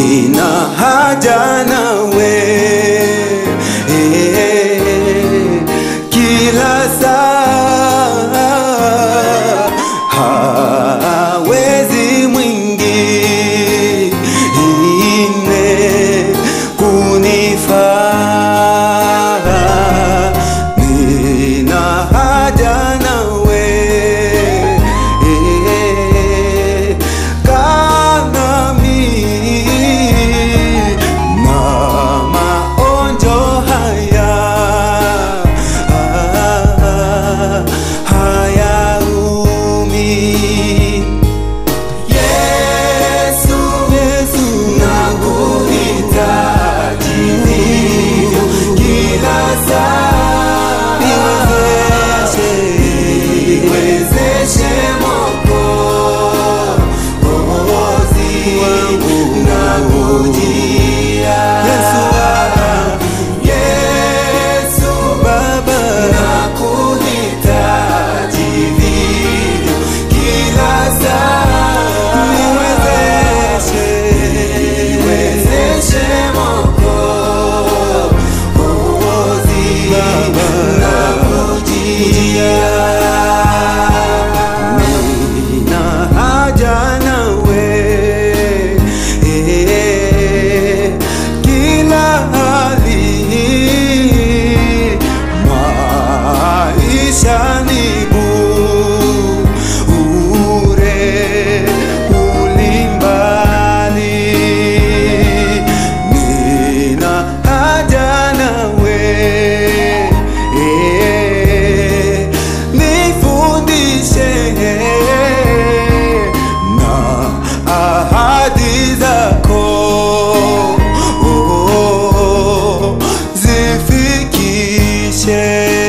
nina haja nawe eh, kila saa hawezi mwingine kunifaa nina haja nawe eh, kanami na maonjo haya ah, hayaumi Yesu, Yesu, nakuhitaji hivyo kila saa. Niwezeshe, niwezeshe Mwokozi wangu, nakujia. Yesu, Yesu Baba, nakuhitaji vivyo kila saa. Niwezeshe, niwezeshe Mwokozi, nakujia. Nina haja nawe eh, kila hali maisha ni bure ulimbali nina haja nawe eh, nifundishe na ahadi zako oh, zifikishe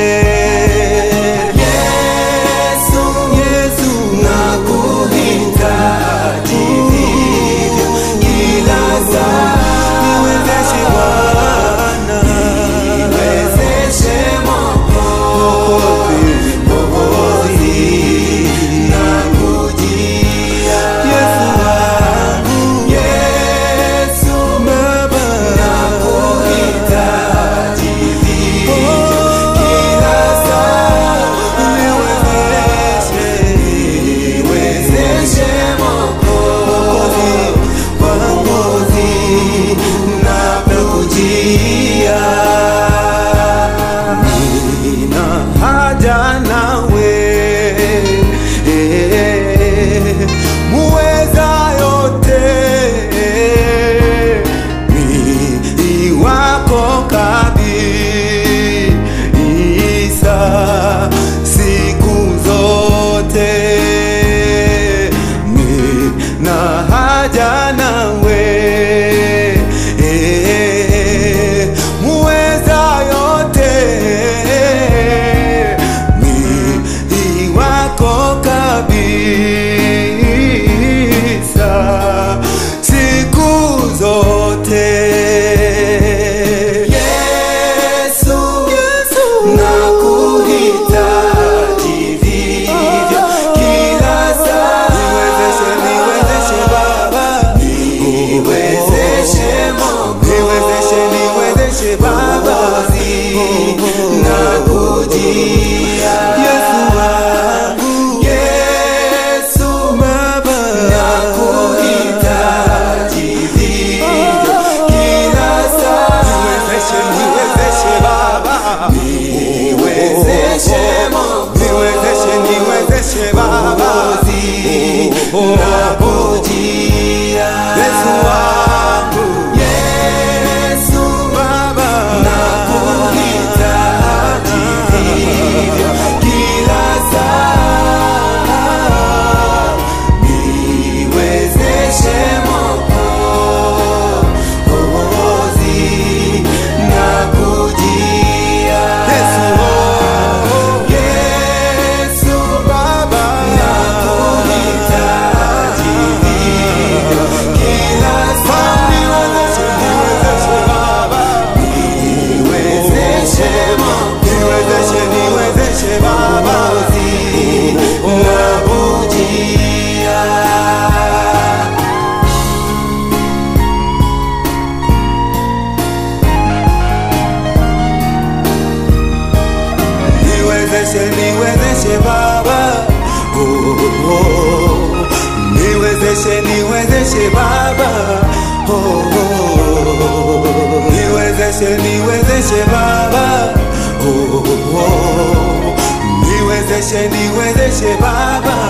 Yesu, Yesu, nakuhitaji vivyo kila saa. Niwezeshe Bwana, niwezeshe Mwokozi, Mwokozi, nakujia. Yesu wangu, Yesu Baba, nakuhitaji vivyo kila saa. Niwezeshe, niwezeshe Mwokozi, Mwokozi, nakujia. Nina haja nawe eh, muweza yote ni wako kabisa siku zote nina haja nawe eh, muweza yote ni wako kabisa siku zote Yesu, Yesu nakuhitaji vivyo kila saa niwezeshe niwezeshe baba oh. Niwezeshe, niwezeshe Baba oh, oh. Niwezeshe, niwezeshe Baba oh, oh. Niwezeshe, niwezeshe Baba